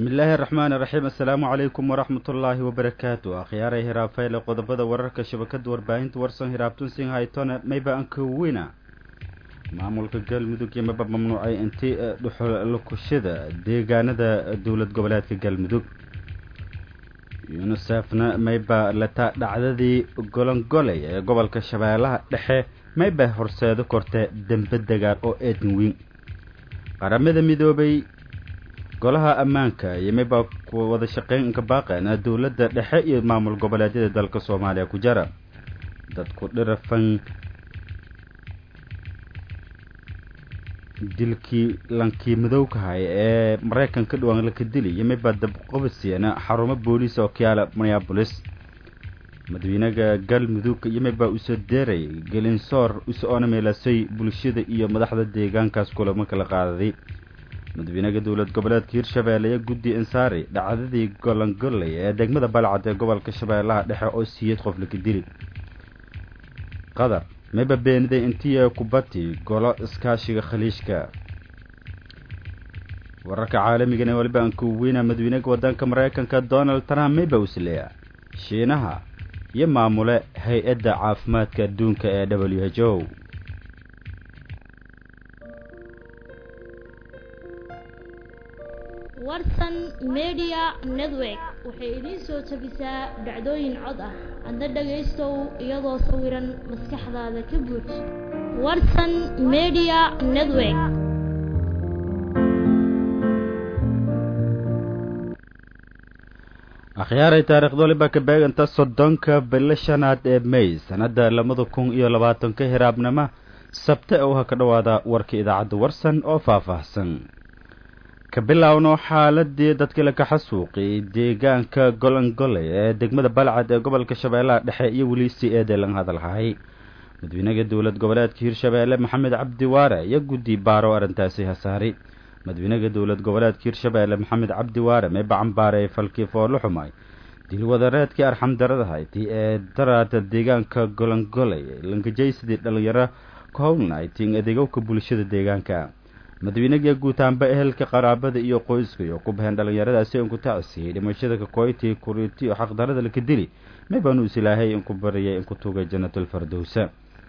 bismi illaahi araxmaan iraxiim assalaamu calaykum waraxmat ullaahi wabarakaatu akhyaaray hiraafeyle qodobada wararka shabakada warbaahinta warsan hiraabtun sin haytone mayba ankawina maamulka galmudug iyo maba mamnuucay intii dhuxul lukushada deegaanada dowlad goboleedka galmudug yunisefna mayba lataa dhacdadii golongoley ee gobolka shabeellaha dhexe mayba horseedo korte dembe degaan oo eedan weyn qaramada midoobay golaha ammaanka iyo mayba ku wada shaqeyn inka baaqeena dowladda dhexe iyo maamul goboleedyada dalka soomaaliya ku jara dadku dhirafan dilkii lankii madowkahay ee maraykanka dhawaan laka dili iyo mayba dabqobasiana xarumo booliis oo kayaala minneabolis madaxweynaha galmudug iyo mayba usoo deeray gelinsoor usoona meelasay bulshada iyo madaxda deegaankaas kulamo kala qaadaday madaxweynaha dowlad goboleedka hirshabeelle iyo guddi insaari dhacdadii golongoley ee degmada balcad ee gobolka shabeellaha dhexe oo siiyad qof laka dili qatar mayba beeniday intii kubati golo iskaashiga khaliijka wararka caalamigana waliba aan ku weyna madaxweynaha wadanka maraykanka donald trump mayba usleeya shiinaha iyo maamule hay-adda caafimaadka adduunka ee w h o warsan media network waxay idiin soo tabisaa dhacdooyin cod ah adna dhagaystow iyadoo sawiran maskaxdaada ka buuj warsan media network akhyaaray taariikhda waliba ka beeganta soddonka bilo shanaad ee may sanadda labada kun iyo labaatanka hiraabnimo sabte oo ha ka dhowaada warka idaacadda warsan oo faahfaahsan ka bilaawno xaaladii dadkii laka xasuuqi deegaanka golongoley ee degmada balcad ee gobolka shabeellaha dhexe iyo weli si eedee laga hadalhahay madaxweynaha dowlad goboleedka hirshabeelle maxamed cabdi waare iyo guddi baaro arrintaasi hasaari madaxweynaha dowlad goboleedka hirshabeelle maxamed cabdi waare meeba cambaarey falkii foolo xumay dilwadareedkii arxamdaradahayti ee daraada deegaanka golongoley lankajaysidii dhalinyaro ku howlnayting adeegowka bulshada deegaanka madaxweynaga guutaanba ehelka qaraabada iyo qoyska iyo ku baheen dhalinyaradaasi inku tacsiyey dhimashada kakoyti kuriiti oo xaqdarada laka dili maybaanu is ilaahay inku bariyay inku tugay janatulfardowsa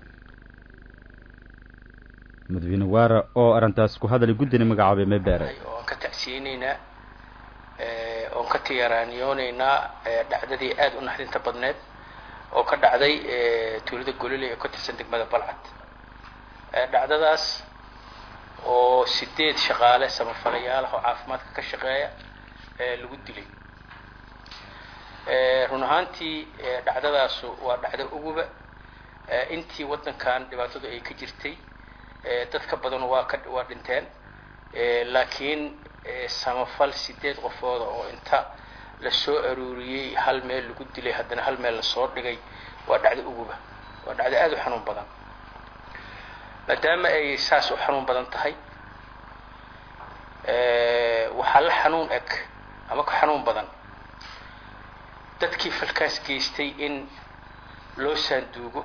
madaxweyne waara oo arrintaas ku hadalay guddina magacaabay may beeray oon ka tacsiyeyneynaa oon ka tiyaraaniyooneynaa dhacdadii aada u naxdinta badneed oo ka dhacday tuulada golole ee ka tirsan degmada balcad dhacdadaas oo sideed shaqaale samafalayaal ah oo caafimaadka ka shaqeeya lagu dilay run ahaantii dhacdadaasu waa dhacdo uguba intii waddankan dhibaatadu ay ka jirtay dad ka badan waa ka waa dhinteen laakiin samafal sideed qofooda oo inta la soo aruuriyey hal meel lagu dilay haddana hal meel lasoo dhigay waa dhacdo uguba waa dhacdo aada u xanuun badan maadaama ay saas u xanuun badan tahay waxaa la xanuun eg ama ka xanuun badan dadkii falkaas geystay in loo saanduugo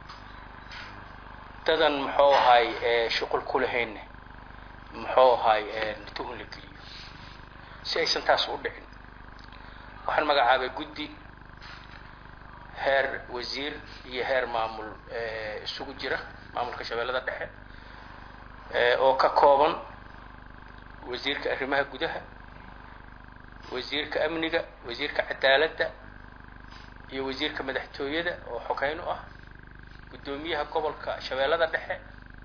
dadan muxuu ahay shuqul ku lahaynne muxuu ahay tuhun la geliyo si aysan taas u dhicin waxaan magacaabay guddi heer wasiir iyo heer maamul isugu jira maamulka shabeellada dhexe oo ka kooban wasiirka arrimaha gudaha wasiirka amniga wasiirka cadaaladda iyo wasiirka madaxtooyada oo xogeyn u ah guddoomiyaha gobolka shabeellada dhexe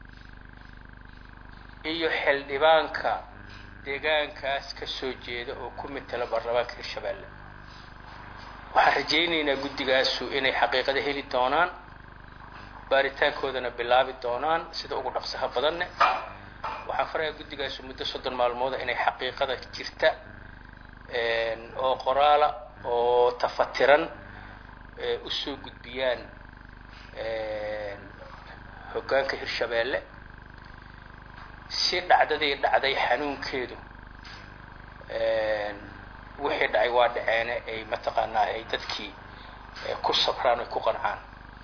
iyo xildhibaanka deegaankaas ka soo jeeda oo ku matala baarlamaanka hirshabeelle waxaan rajaynaynaa guddigaasu inay xaqiiqada heli doonaan baaritaankoodana bilaabi doonaan sida ugu dhaqsaha badanne waxaan farayaa guddigaasu muddo soddon maalmooda inay xaqiiqada jirta oo qoraala oo tafatiran usoo gudbiyaan hoggaanka hirshabeelle si dhacdadii dhacday xanuunkeedu wixii dhacay waa dhaceene ay mataqaanaa ay dadkii ku sabraan oy ku qancaan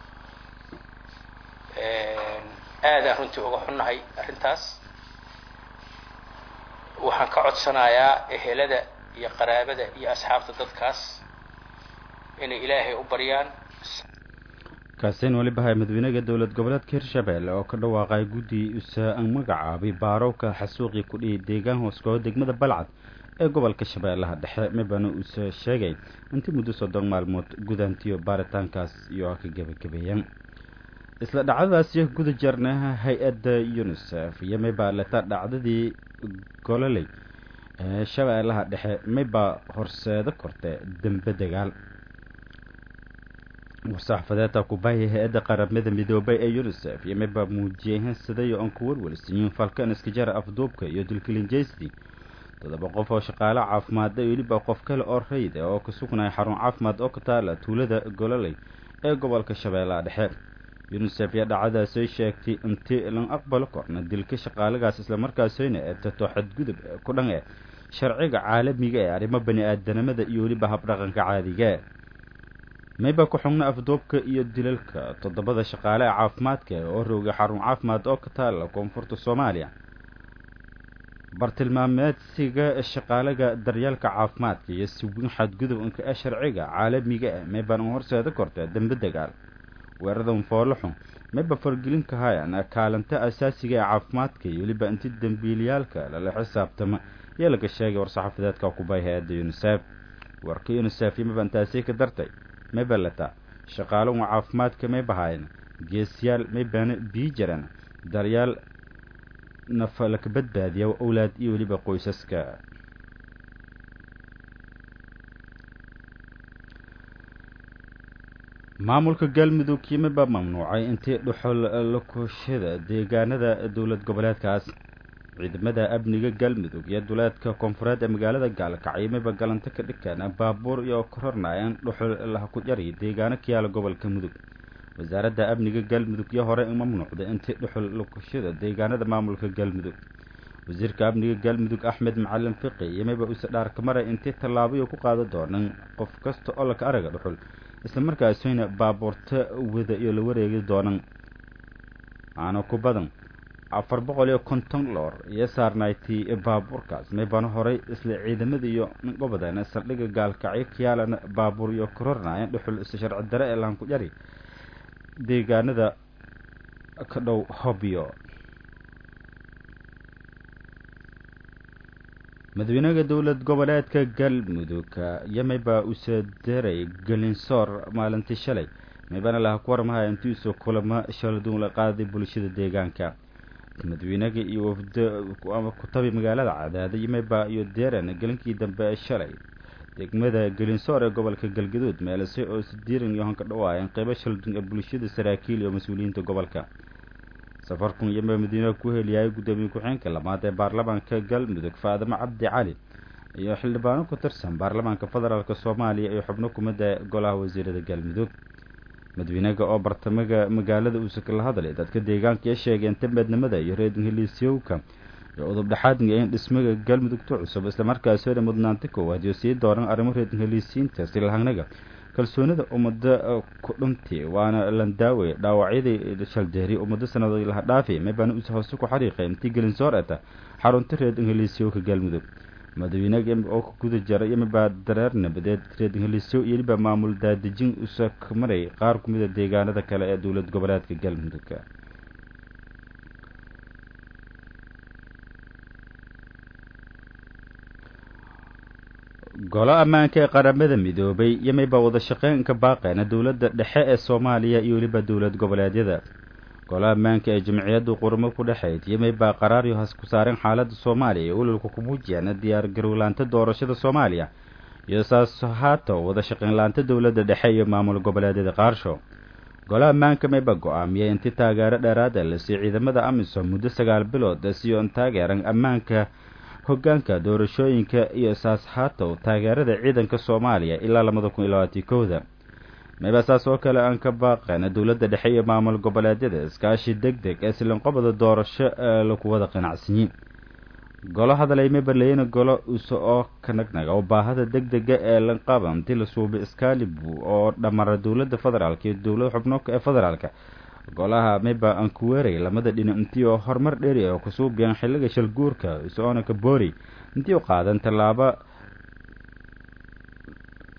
aadaan runtii uga xunnahay arrintaas waxaan ka codsanayaa ehelada iyo qaraabada iyo asxaabta dadkaas inay ilaahay u baryaan kaasin weliba hay madaxweynaha dowlad goboleedka hirshabelle oo ka dhawaaqay guddi usa magacaabay baarowka xasuuqii ku dhiyay deegaan hooskoo degmada balcad ee gobolka shabeellaha dhexe mibana uuse sheegay intii muddo soddon maalmood gudaantiyo baaritaankaas iyo ka gebagabeeyeen isla dhacdadaasi guda jarnaha hay-adda unisef iyo mibaa leta dhacdadii gololey ee shabeellaha dhexe mibaa horseedo korte dembe dagaal war-saxafadeedta kubaahi hay-adda qaramada midoobay ee unisef iyo mibaa muujiyey hensadayo oon ku warwarsiyin falkan iskajara afduubka iyo dulkilinjaysti toddoba qof oo shaqaale caafimaad ee weliba qof kale oo rayid oo ka sugnaya xarun caafimaad oo ka taala tuulada gololey ee gobolka shabeellaha dhexe unisef iyo dhacadaasay sheegtay intii lan aqbalo korna dilka shaqaalagaas islamarkaasina ee tato xadgudub ku dhan eh sharciga caalamiga ee arrimo bani aadanimada iyo weliba habdhaqanka caadiga mayba ku xugna afduubka iyo dilalka toddobada shaqaale ee caafimaadka oo roogay xarun caafimaad oo ka taala koonfurta soomaaliya bartilmaameedsiga shaqaalaga daryeelka caafimaadka iyo siwin xadgudubka ee sharciga caalamiga ah mayban horseeda korta dembe dagaal weeradan foolaxun mayba fargelin kahayaan kaalinta asaasiga ee caafimaadka iyo weliba inti dembiilayaalka lala xisaabtama ayaa laga sheegay war-saxafadeedka kubay hay-adda unisef warka unisef iyo mayba intaasii ka dartay mayba leta shaqaaluhu caafimaadka may bahaayeen geesiyaal maybana bii jaran daryaal nafa laka badbaadiya owlaad iyo weliba qoysaska maamulka galmudug yimibaa mamnuucay intii dhuxul lakushada deegaanada dowlad goboleedkaas ciidamada amniga galmudug iyo duleedka koonfureed ee magaalada gaalkacyo miba galanta ka dhigeen baabuur iyo korornayan dhuxul laha ku jari deegaano ka yaala gobolka mudug wasaaradda amniga galmudug iyo hore mamnuucday intii dhuxul lakushada deegaanada maamulka galmudug wasiirka amniga galmudug axmed macalin fiqi iyo miba use dhaarka maray intii tallaabayo ku qaada doonan qof kasta oo laka araga dhuxul islamarkaasina baabuurta wada iyo la wareegi doonan aana ku badan afar boqol iyo konton loor iyo saarnayti baabuurkaas maybana horay isla ciidamada iyo gobodan saldhigga gaalkacyo kayaalana baabuur iyo korornayan dhuxul isa sharci dare ee lahan ku jari deegaanada ka dhow hobyo madaxweynaha dowlad goboleedka galmudug iyo maybaa use deray galinsoor maalintii shalay maybana laha ku warmahay intiisu kulamo shaladun la qaaday bulshada deegaanka madaxweynaga iyo wafdo kutabi magaalada cadaada iyo maybaa iyo deran gelinkii dambe ee shalay degmada gelinsoor ee gobolka galgaduud meelase oo sidiiran iyo hanka dhawaayeen qeybo shaladun ee bulshada saraakiil iyo mas-uuliyiinta gobolka safarkun iyo madiinaha ku heliyahay guddoomiye ku-xeenka labaad ee baarlamaanka galmudug faadimo cabdi cali iyo xildhibaano ku tirsan baarlamaanka federaalk soomaaliya iyo xubno kumida golaha wasiirada galmudug madaxweynaga oo bartamaga magaalada uuse kala hadlay dadka deegaanka ee sheegeen tameednimada iyo reedin heliisyowka iyo udub dhexaadniga in dhismaga galmudugta cusub islamarkaasina mudnaanta koowaad iyo sii dooran arrimo reedin heliisiinta silahangnaga kalsoonida ummada ku dhunti waana landaawe dhaawacyadii shaldeeri ummado sanado laha dhaafi maybana us hoose ku xariiqay intii gelinsoor eta xarunta reed ingiliisyoka galmudug madaxweynaga oo ka guda jaray imibaa dareer nabadeed reed ingiliisyo iyo liba maamul daadejin usa ka maray qaar kumida deegaanada kale ee dowlad goboleedka galmudug golo ammaanka ee qaramada midoobay iyo mayba wada shaqeynka baaqeena dowladda dhexe ee soomaaliya iyo weliba dowlad goboleedyada golo ammaanka ee jamciyaddu qurmo ku dhexayd iyo maybaa qaraaryo has ku saareen xaaladda soomaaliya ee ololka ku muujiyaan diyaar garowlaanta doorashada soomaaliya iyo saas haato wada shaqeynlaanta dowladda dhexe iyo maamul goboleedyada qaarsho golo ammaanka mayba go-aamiyay intii taageero dheeraada la siiy ciidamada amisom muddo sagaal bilood siyoon taageeran ammaanka hoggaanka doorashooyinka iyo saas haatow taageerada ciidanka soomaaliya ilaa labada kun iyo labaatii kowda mayba saas oo kale aan ka baaqeen dowladda dhexe iyo maamul goboleedyada iskaashi deg deg ee silanqobada doorasho ee lagu wada qanacsanyi golo hadalay mabaleyna golo use oo kanagnaga oo baahada deg dega ee lanqaba intii la suubay iskaalibu oo dhamara dowladda federaalka iyo dowlada xubnoka ee federaalka golaha mayba aan ku weeray lamada dhinac intii oo horumar dheeri oo kusuubiyaan xilliga shalguurka isoona ka boori intii u qaadan tallaabo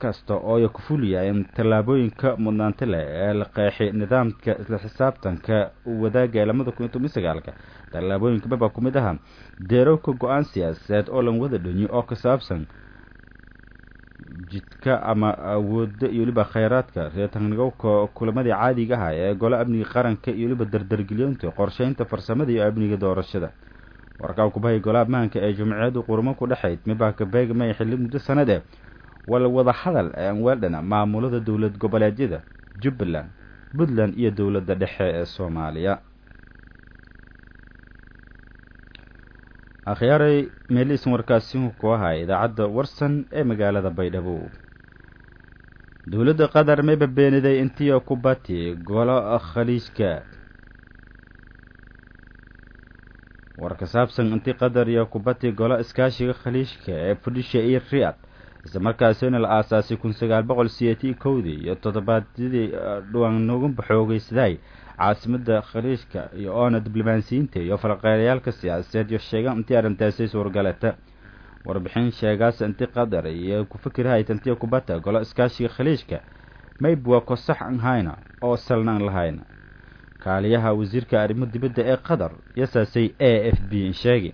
kasta oo ay ku fuliyaan tallaabooyinka mudnaanta leh ee la qeexay nidaamka isla xisaabtanka wadaaga ee lamada kun iyo toban sagaalka tallaabooyinka baba ku mid aha deerowka go-aan siyaasadeed oo lan wada dhanyo oo ka saabsan jidka ama awoodda iyo weliba kheyraadka reetanigowka kulamadii caadiga aha ee golo amniga qaranka iyo weliba dardargelyoonta qorsheynta farsamada iyo amniga doorashada warkaa kubahay golaha mahanka ee jumciyadu qurmo ku dhexayd mibaka beegmay xilli muddo sanad e wala wada hadal ee anweeldhana maamulada dowlad goboleedyada jubbaland puntland iyo dowladda dhexe ee soomaaliya akhyaaray meeliisan warkaasi ku ahaa idaacadda warsan ee magaalada baydhabo dowladda qatar mayba beeniday intii kubati golo khaliijka war ka saabsan intii qatar iyo kubati golo iskaashiga khaliijka ee fudhisha iyo riyad isla markaasina la aasaasay kun sagaal boqol siyeetii kowdii iyo toddobaadyadii dhuwan nugunba xoogeysaday caasimada khaliijka iyo oona diblomaasiyiinta iyo falqeelayaalka siyaasadeed iyo sheegaan intii arrintaasay suurgalata warbixin sheegaas inti qatar iyo ku fikirhayt intii kubata golo iskaashiga khaliijka mayb waa kosax an hayna oo salna an lahayna kaaliyaha wasiirka arrimo dibadda ee qatar yasaasay a f b sheegi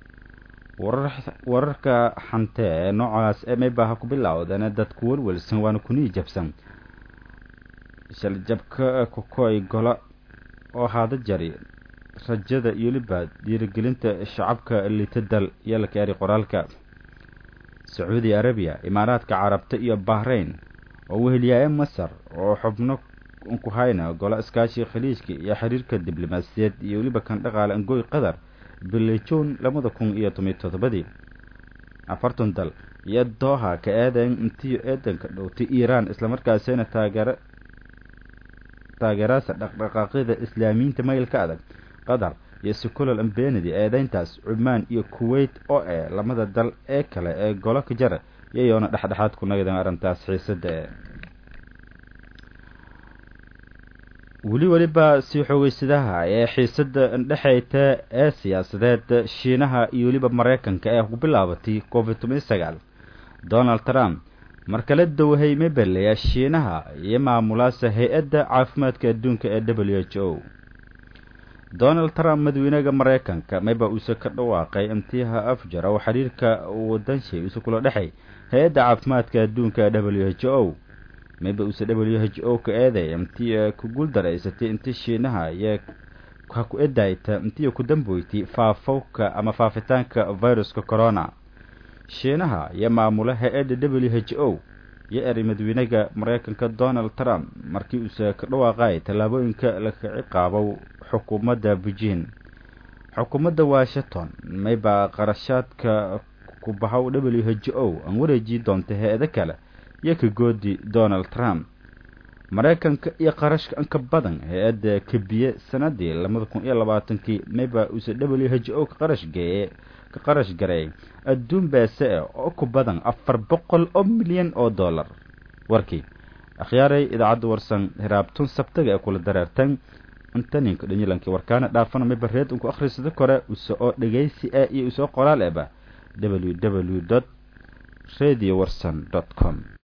wararka xante ee noocaas ee maybaha ku bilowdana dadku welwelsan waana kunii jabsan shaljabka kukoy golo oo haada jari rajada iyo weliba dhiirigelinta shacabka litadal iyo la keeri qoraalka sacuudi arabiya imaaraadka carabta iyo bahrain oo weheliyaaye masar oo xubno ku hayna golo iskaashiga khaliijka iyo xiriirka diblomaasiyeed iyo weliba kan dhaqaale angoy qatar bili juun labada kun iyo tomiyo toddobadii afartan dal iyo dooha ka eedayn intii eedanka dhowtay iiraan islamarkaasina taageero taageeraasa dhaqdhaqaaqyada islaamiyiinta maylka adag qatar iyo secular ambenidi eedeyntaas cumaan iyo kuwait oo eh lamada dal ee kale ee golo ka jara iyayoona dhexdhexaad ku nagdan arrintaas xiisada e weli weliba sii xoogeysadaha ee xiisada indhexeyta ee siyaasadeed shiinaha iyo weliba mareykanka ee ku bilaabatay covid toban sagaal donald trump markala dowhay mebeleya shiinaha iyo maamulaasa hay-adda caafimaadka adduunka ee w h o donald trump madaxweynaha mareykanka mayba uuse ka dhawaaqay imtiha afjar oo xiriirka wadanshay use kula dhexay hay-adda caafimaadka adduunka ee w h o mayba uuse w h o ka eeday intii ku guuldaraysatay intii shiinaha iyo ha ku edayta intii ku damboytay faafowka ama faafitaanka viruska corona shiinaha iyo maamula hay-adda w h o iyo eray madaxweynaha mareykanka donald trump markii uuse ka dhawaaqay tallaabooyinka laka ciqaabow xukuumadda beijing xukuumadda washington mayba qarashaadka kubahow w h o aan wareeji doonta hay-ado kale iyo ka goodi donald trump mareykanka iyo qarashka anka badan hay-adda kabiye sanadii labada kun iyo labaatankii mayba uuse w h o ka qarash geeye ka qarash gareey adduun beese e oo ku badan afar boqol oo milyan oo dollar warkii akhyaaray idaacadda warsan hiraabtun sabtaga ee kula dareertan intaninka dhanyilankii warkaana dhaafana mayba reed unku akhrisada kore use oo dhegaysi ah iyo usoo qoraal eba w w dot radio warsan dot com